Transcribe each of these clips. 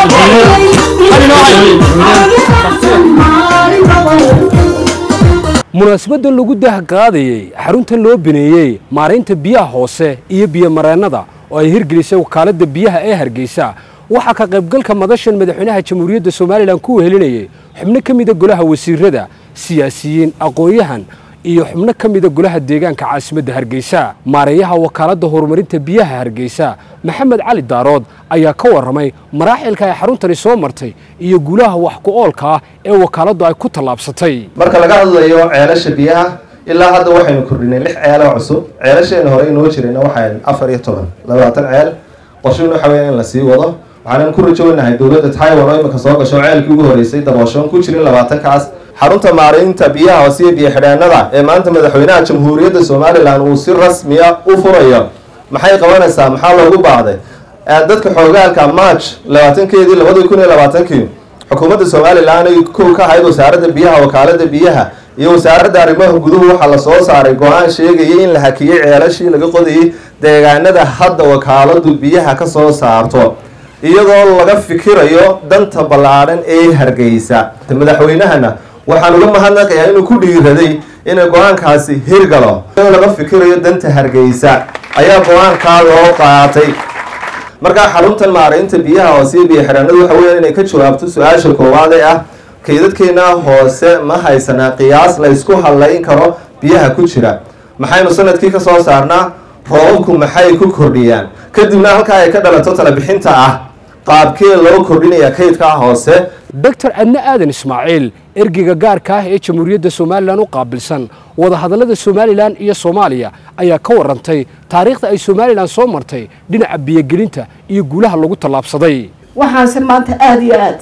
munaasabadda lagu dah qaadayey xaruntan loo bineeyey maaraynta biyaha hoose iyo biyomareennada oo ay hirgelisay wakaaladda biyaha ee hargeysa waxaa ka qaybgalka madashan madaxweynaha jamhuuriyadda somalilan ku wehelinayay xubno ka mida golaha wasiirada siyaasiyiin aqoon-yahan iyo xubno ka mida golaha deegaanka caasimadda hargeysa maareeyaha wakaaladda horumarinta biyaha hargeysa maxamed cali daarood ayaa ka warramay maraaxilka ay xaruntani soo martay iyo guulaha wax ku oolka ah ee wakaaladdu ay ku tallaabsatay marka laga hadlayo ceelasha biyaha ilaa hadda waxaynu kordhinay lix ceelo cusub ceelasheena hore inoo jirayna waxaan afar iyo toban labaatan ceel qorshuhuna waxa weya in la sii wado waxaanan ku rajownahay dowladda taiwan oo imika soo gasho ceelkii ugu horeysay dabooshoon ku jirin labaatankaas xarunta maaraynta biyaha hoose iyo biyo xidheenada ee maanta madaxweynaha jamhuuriyadda somalilan uu si rasmiya u furayo maxay qabanaysaa maxaa loogu baahday dadka xoogaalka march labaatankeedii labadii kun iyo labaatankii xukuumadda somalilan ay kow ka ahayd wasaaradda biyaha wakaalada biyaha iyo wasaaradda arrimaha guduhu waxaa lasoo saaray go-aan sheegayay in la hakiyey ceelashii laga qodayay deegaanada hadda wakaaladu biyaha ka soo saarto iyadoo laga fikirayo danta ballaadhan ee hargeysa madaxweynahana waxaan uga mahadnaqayaa inuu ku dhiiraday inay go-aankaasi hirgalo iyadoo laga fikirayo danta hargeysa ayaa go-aankaa loo qaatay markaa xaruntan maaraynta biyaha hoose iyo biyo xidhaanadu waxa weya inay ka jawaabto su-aasha koowaad ee ah kaydadkeena hoose ma haysanaa qiyaas la ysku hadlayn karo biyaha ku jira maxaynu sanadkii ka soo saarnaa roobabku maxay ku kordhiyaan kadibna halkaa ay ka dhalato talabixinta ah qaabkee loo kordhinaya kaydkaa hoose doctor adne aadan ismaaciil ergeyga gaarka ah ee jamhuuriyadda somalilan u qaabilsan wadahadallada somalilan iyo soomaaliya ayaa ka warantay taariikhda ay somalilan soo martay dhinaca biyogelinta iyo guulaha lagu tallaabsaday waxaanse maanta aada iyo aad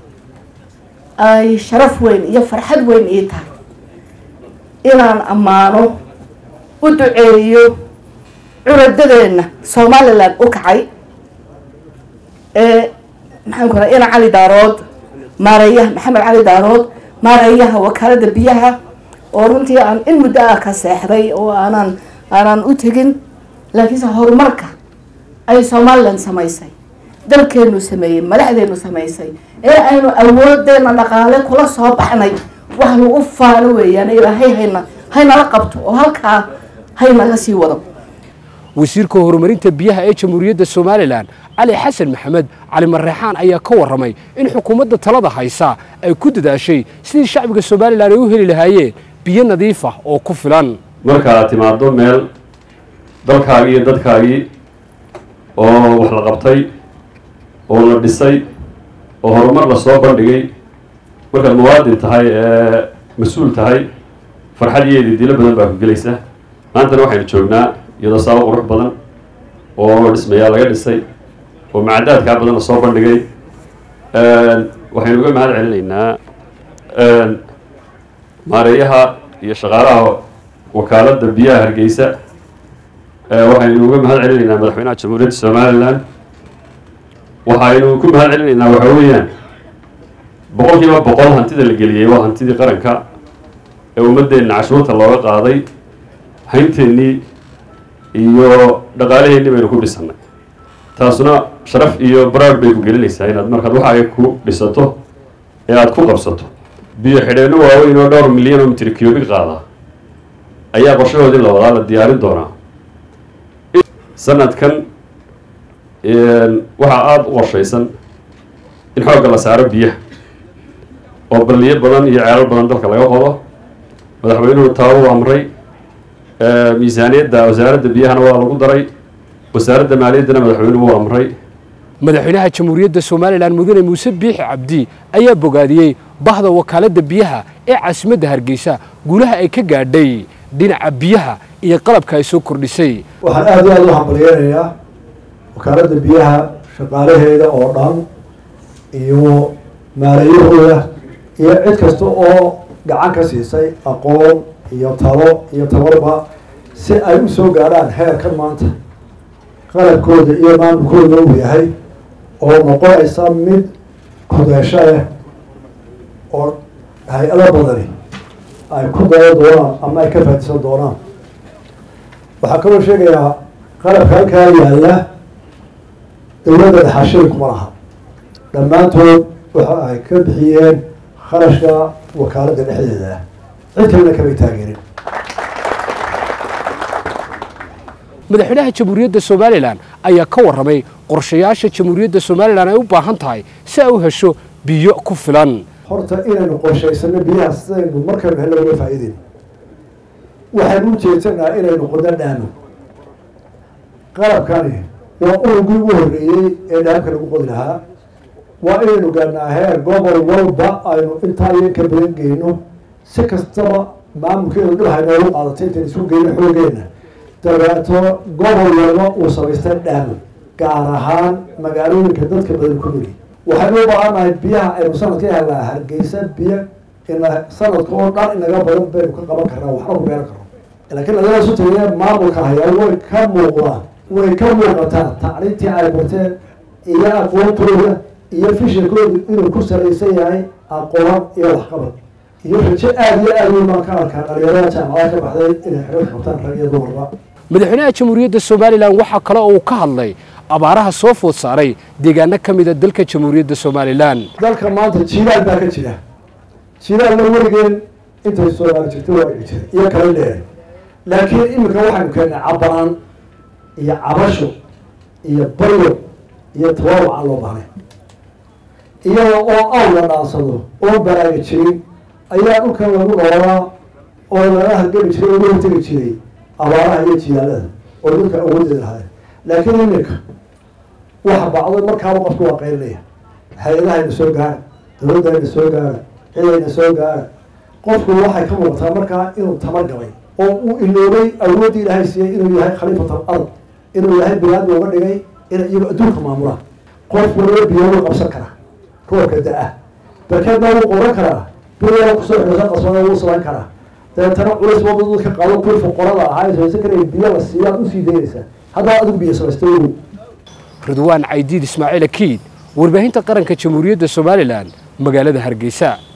ay sharaf weyn iyo farxad weyn ii tahay inaan ammaano u duceeyo curadadeenna somalilan u kacay ee maxaan ku raa ina cali daarood maareeyaha maxamed cali daarood maareeyaha wakaalada biyaha oo runtii aan in muddo ah ka seexday oo aanan aanan u tegin laakiinse horumarka ay somalilan samaysay dalkeenu sameeyey madaxdeenu samaysay ee aynu awoodeena dhaqaale kula soo baxnay wax lagu faano weeyaan ilaahay hayna haynala qabto oo halkaa haynaga sii wado wasiirka horumarinta biyaha ee jamhuuriyadda somalilan cali xasan maxamed cali mareexaan ayaa ka warramay in xukuumadda talada haysa ay ku dadaashay sidii shacbiga somalilan ay u heli lahaayeen biyo nadiif ah oo ku filan markaad timaado meel dalkaagii iyo dadkaagii oo wax la qabtay oo la dhisay oo horumar lasoo bandhigay markaad muwaadin tahay ee mas-uul tahay farxadiyeedii dilo badan baa ku gelaysa maantana waxaynu joognaa iyadoo saabo qurux badan oo dhismayaa laga dhisay oo macadaadkaa badan lasoo bandhigay waxaynu uga mahad celinaynaa maareeyaha iyo shaqaalaha wakaaladda biyaha hargeysa waxaynu uga mahad celinaynaa madaxweynaha jamhuuriyadda somalilan waxaynu ku mahad celinaynaa waxa weeyaan boqol kiiba boqol hantida la geliyey waa hantidii qaranka ee ummadeenna cashuurta looga qaaday haynteenii iyo dhaqaalaheennii baynu ku dhisannay taasuna sharaf iyo baraar bay ku gelinaysaa inaad markaad waxa ay ku dhisato ee aada ku qabsato biyo xidheenno waaweyn oo dhowr milyan oo mitir cubic qaada ayaa qorshahoodii la wadaa la diyaarin doonaa sanadkan waxaa aada u qorshaysan in xoogga la saaro biyaha oo balliyo badan iyo ceelal badan dalka laga qodo madaxweynuhu taa u amray miisaaniyadda wasaaradda biyahana waa lagu daray wasaaradda maaliyaddana madaxweynuhu u amray madaxweynaha jamhuuriyadda somalilan mudane muuse biixi cabdi ayaa bogaadiyey bahda wakaaladda biyaha ee caasimadda hargeysa guulaha ay ka gaadhay dhinaca biyaha iyo qalabka ay soo kordhisay waxaan aada iyo aada u hambalyeynayaa wakaaladda biyaha shaqaalaheeda oo dhan iyo maalayahooda iyo cid kasta oo gacan ka siisay aqoon iyo talo iyo tabarba si ay u soo gaadhaan heerkan maanta qalabkooda iyo maamulkooda uu yahay oo noqonaysa mid kudeesho leh oo hay-ado badani ay ku daya doonaan ama ay ka faadisan doonaan waxaa kaloo sheegayaa qalabka halkaa yaalla dowladda dhaxashada kuma laha dhammaantood waxa ay ka bixiyeen kharashka wakaaladda dhexdeeda ah cid kalena kamay taageerin madaxweynaha jamhuuriyadda somalilan ayaa ka warramay qorshayaasha jamhuuriyadda somalilan ay u baahan tahay si ay u hesho biyo ku filan horta inaynu qorshaysano biyaha sidaynu markaynu helno uga faa'iideyno waxaynu u jeedsanaa inaynu qodo dhaamo qalabkani waa urugii ugu horreeyey ee dhaamka lagu qodi lahaa waa inaynu gaadhnaa heer gobol walba aynu intaa iyo ka badan geyno si kastaba maamulkeedu dhib haynoogu qaadatay intaynu isu geyno xoogeenna dabeeto gobol walba uu samaystay dhaamo gaar ahaan magaalooyinka dadka badan ku noli waxaynu u baahannahay biyaha aynu sanadka helnaa hargeysa biyo ina sanadka oo dhan inaga badan baynu ka qaban karnaa waxna ku beeran karno laakiin adana isu tagee maamulka hayaa way ka muuqdaan way ka muuqataa tacliintii ay barteen iyo aqoontooda iyo fishankooda inuu ku salaysan yahay aqoon iyo waxqabad iyo rajo aada iyo aada weyn baan ka arkaa dhalinyarada jaamacada ka baxday inay xiriir qabtaan rag iyo dumarba madaxweynaha jamhuuriyadda somalilan waxaa kale oo uu ka hadlay abaaraha soo food saaray deegaano ka mida dalka jamhuuriyadda somalilan dalka maanta jiilaal baa ka jira jiilaalna weligeen intay soomaali jirtay waa dhici jiray iyo kala dheer laakiin iminka waxaynu keennay cabanaan iyo cabasho iyo baryo iyo tawaruc aan loo bahnay iyada oo aw la dhaansado oo baraaga jirin ayaa dhulkan lagu noolaa oo laga hargeli jiray oo laga hortegi jiray abaaraha iyo jilaalada oo dhulka awoodeeda lahaay laakiin iminka waxa bacdo markaaba qofku waa qaylinaya hay-adahayna soo gaara dawladdayna soo gaara cidayna soo gaara qofku waxay ka muuqataa markaa inuu tamar gabay oo uu iloobay awooddii ilaahay siiyey inuu yahay khaliifatal ard inuu yahay bilaad looga dhigay inay iyagu adduunka maamulaan qof waliba biyo wuu qabsan karaa roobka da-ah barkeedna wuu qoran karaa biyaa kusoo xidhasa qasbada wuu samayn karaa dabeetana culays wada dadka qaado kuwii fuqarada ahaa ee samaysan karaya biyo la siiyaad usii daynaysaa haddaba adigu biyo samaystay ogow ridwaan caydiid ismaaciil akiid warbaahinta qaranka jamhuuriyadda somalilan magaalada hargeysa